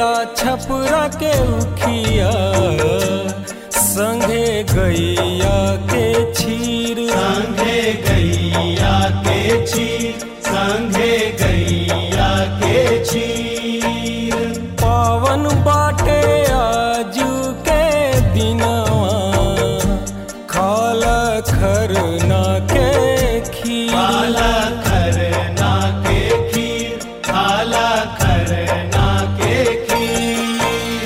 केला छपरा के उखिया संगे गैया के छीर संघे गैया के छीर संघे गैया के छीर पावन बाटे आजू के दिनवा खाल खरना के खीर काला खरना के खीर काला खरना के खीर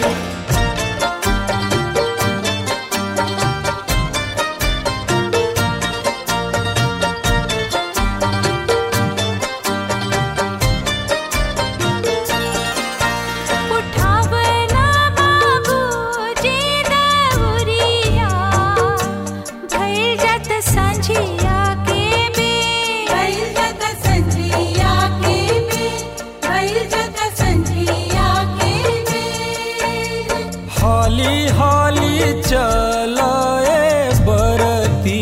उठावना बाबूजी दौरिया भइल जत संझिया के बेर भइल जत संझिया के बेर भइल जत संझिया के बेर हाली हाली चलाए बरती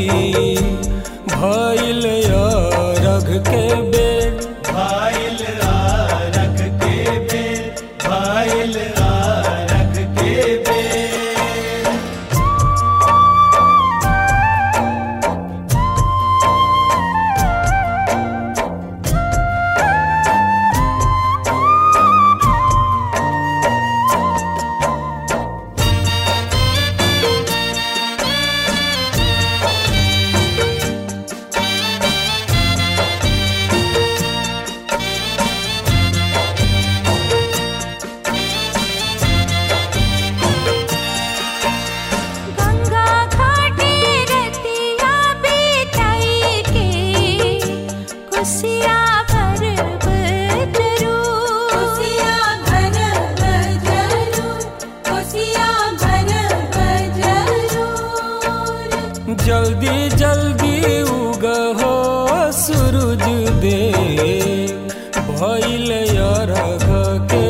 भइल रघ के बेर भाइल आरख के बेर भाइल आरख के बेर गंगा घाटे रतिया बिताई के कुसिया भर बजरू कोसिया भर बजरूर कोसिया भर बजरूर जल्दी जल्दी उगहो सूरज दे भइल रघ के